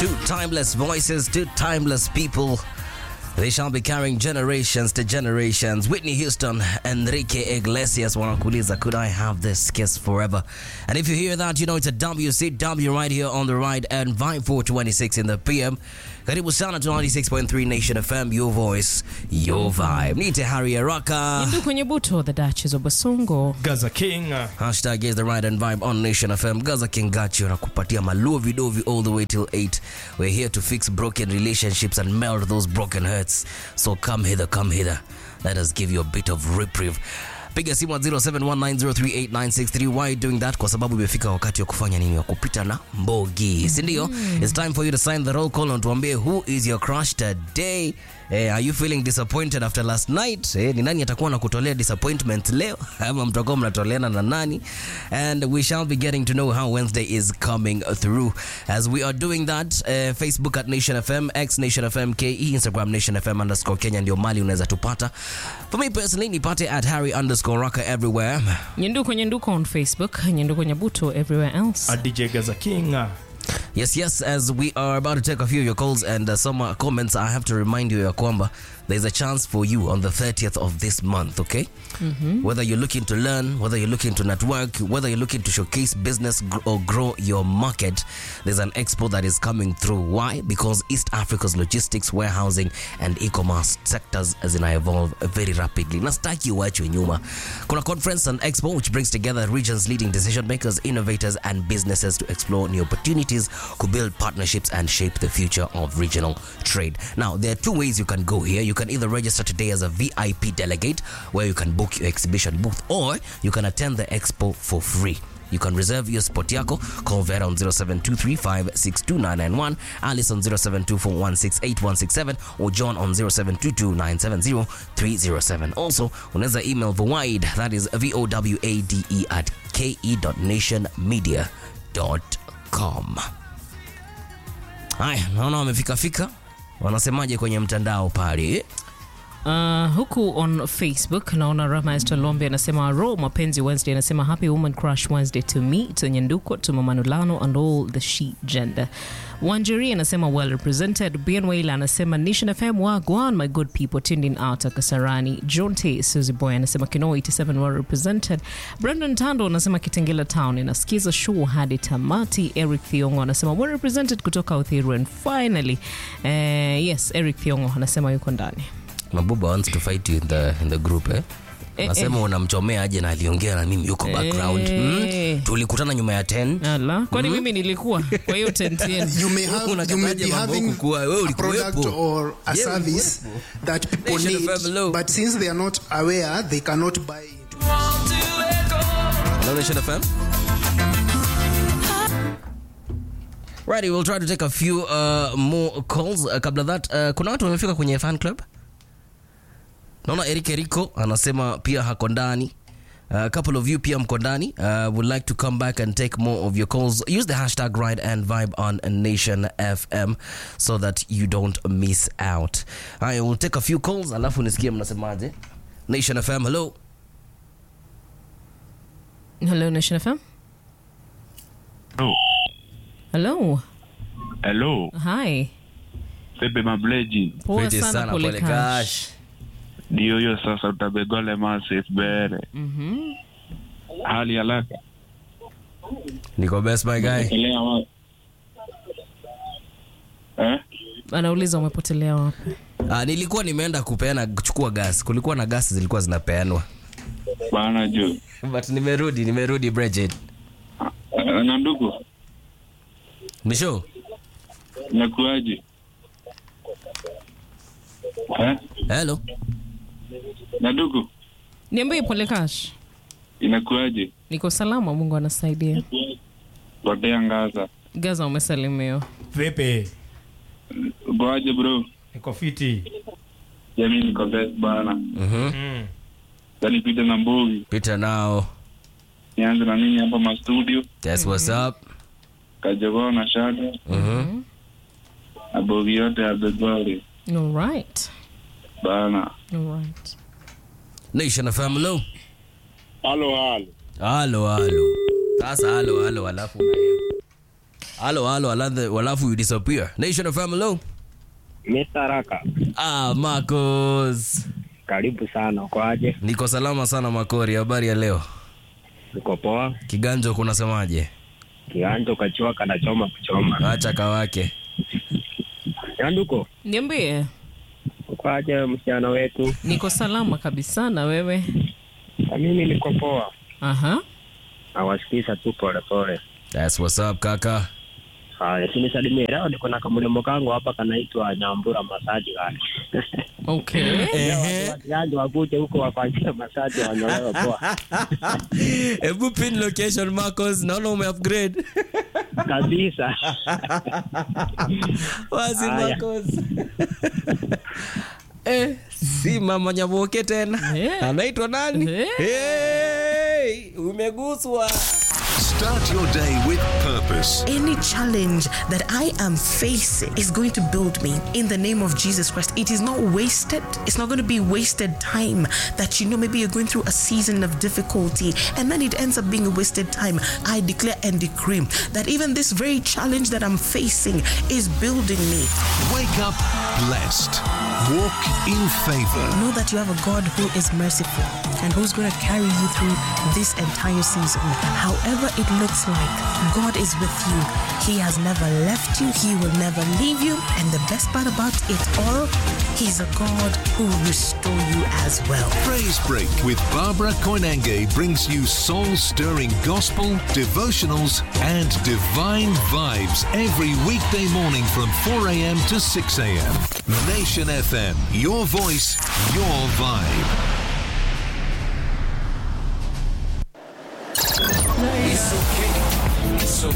Two timeless voices, two timeless people. They shall be carrying generations to generations. Whitney Houston, Enrique Iglesias wanakuuliza, could I have this kiss forever? And if you hear that, you know it's a WCW right here on the right and Vibe 426 in the PM. Karibu sana to 96.3 Nation FM, your voice, your vibe. Nite Harry Araka. Ndu kwenye buto the Duchess of Basongo. Gaza King. uh, Hashtag is the right and vibe on Nation FM. Gaza Kingachi nakupatia maluvi dovi all the way till 8. We're here to fix broken relationships and melt those broken hearts. So come hither, come hither. Let us give you a bit of reprieve. Piga simu at 0719038963. Why are you doing that? Kwa sababu imefika wakati wa kufanya nini? Wa kupita na mbogi, si ndio? It's time for you to sign the roll call and tuambie who is your crush today. Eh, are you feeling disappointed after last night? Eh, ni nani atakuwa na kutolea disappointment leo? Ama mtakuwa mnatoleana na nani? And we shall be getting to know how Wednesday is coming through. As we are doing that, eh, Facebook at Nation FM, X Nation FM KE, Instagram Nation FM underscore Kenya ndio mali unaweza tupata. For me personally, nipate at Harry underscore Raka everywhere. Nyendu kwenye nduko on Facebook, nyendu kwenye buto everywhere else. a DJ Gaza King. uh, Yes, yes, as we are about to take a few of your calls and uh, some uh, comments, I have to remind you, ya kwamba there's a chance for you on the 30th of this month, okay? Whether you're looking to learn, whether you're looking to network, whether you're looking to showcase business gr- or grow your market, there's an expo that is coming through. Why? Because East Africa's logistics, warehousing, and e-commerce sectors zina evolve very rapidly. Na sitaki uachwe nyuma. Kuna conference and expo which brings together region's leading decision makers, innovators, and businesses to explore new opportunities, to build partnerships, and shape the future of regional trade. Now, there are two ways you can go here. You can either register today as a VIP delegate, where you can book your exhibition booth, or you can attend the expo for free. You can reserve your spot yako. Call Vera on 0723562991, Alice on 0724168167, or John on 0722970307. Also, unaweza email Vowade, that is V-O-W-A-D-E at ke.nationmedia.com. Haya, naona wamefika fika. Wanasemaje kwenye mtandao pale? Uh, huku on Facebook naona Rama Esther Lombe anasema ro mapenzi Wednesday, anasema happy woman crush Wednesday to me to Nyenduko to Mama Nulano and all the she gender. Wanjeri anasema well represented. Bien Waila anasema Nation FM wagwan my good people tuned in out Kasarani. John T Suzy Boy anasema Kino 87 well represented. Brandon Tando anasema Kitengela Town inasikiza show hadi tamati. Eric Thiongo anasema well represented kutoka Uthiru and finally eh, yes Eric Thiongo anasema yuko ndani. Mabuba wants to fight you in the, in the group eh? Eh, Nasema unamchomea aje na aliongea na mimi yuko background. Eh. Mm, tulikutana nyuma ya 10. Ala, kwani mimi nilikuwa kwa hiyo tent yenu? you may have you may Unakataje be mambo having kukua, wewe a ulikuwepo. product or a Yeah, service that people Nation need FM low. but since they are not aware they cannot buy it Hello, Nation FM. Righty, we'll try to take a few uh, more calls. Uh, kabla that, uh, kuna watu wamefika kwenye fan club. Naona Eric Eriko anasema pia hako ndani. Uh, a couple of you pia mko ndani. Uh, would like to come back and take more of your calls. Use the hashtag ride and vibe on Nation FM so that you don't miss out. I will take a few calls alafu nisikie mnasemaje. Nation FM, hello. Hello Nation FM. Hello. Hello. Hello, Hi. Bebe Mableji. Poa Fiti sana sana, pole pole Kash. Kash. Ndio hiyo sasa utabegole masif bere. Mhm. Hali haraka. Niko best my guy. Elea wapi? Eh? Anauliza umepotelea wapi? Ah, nilikuwa nimeenda kupeana kuchukua gas. Kulikuwa na gas zilikuwa zinapeanwa. Bana jo. But nimerudi, nimerudi Bridget. Eh, Na ndugu, Misho? nakuaje? Eh? Hello. Na ndugu, Niambie pole Kash. inakuaje? Niko salama, Mungu anasaidia. Potea ngaza. Gaza umesalimiwa. Vipi? Ukoaje bro? Niko fiti. Jamii niko best bana. Mhm. Mm. Sasa nipite na mbogi. Peter now. Nianze na nini hapa ma studio? That's what's up. Kajogoo na shada. Mhm. Na bogi yote ya begole. All right. Bana. All right. Nation FM hello. Halo halo. Halo halo. Sasa halo halo alafu na hiyo. halo halo aladhe- alafu you disappear nation of hello Mr. Raka, ah marcos karibu sana. Uko aje? niko salama sana makori habari ya leo Uko poa? kiganjo kunasemaje Kianjo kachua kanachoma kuchoma. acha kawake Nyanduko, Niambie, uko aje msichana wetu? niko salama kabisa na wewe? Na mimi niko poa. Aha. Nawasikiza tu pole pole. That's what's up kaka Haya, sinisalimie. Leo niko na kamlemo kangu hapa kanaitwa Nyambura Masaji gani. Okay. Watiaji wakuje huko wafanyie masaji wanyolewe poa. hebu pin location marcos naona ume upgrade Kabisa. wazi Haya. marcos eh, si mama nyaboke tena Eh. anaitwa nani Eh. hey, umeguswa Start your day with purpose. Any challenge that I am facing is going to build me in the name of Jesus Christ. It is not wasted. It's not going to be wasted time that you know maybe you're going through a season of difficulty and then it ends up being a wasted time. I declare and decree that even this very challenge that I'm facing is building me. Wake up blessed. Walk in favor. Know that you have a God who is merciful and who's going to carry you through this entire season. However, it looks like God is with you. He has never left you, He will never leave you. And the best part about it all, He's a God who will restore you as well. Praise Break with Barbara Koinange brings you soul stirring gospel, devotionals, and divine vibes every weekday morning from 4 a.m. to 6 a.m. Nation FM, your voice, your vibe. It's okay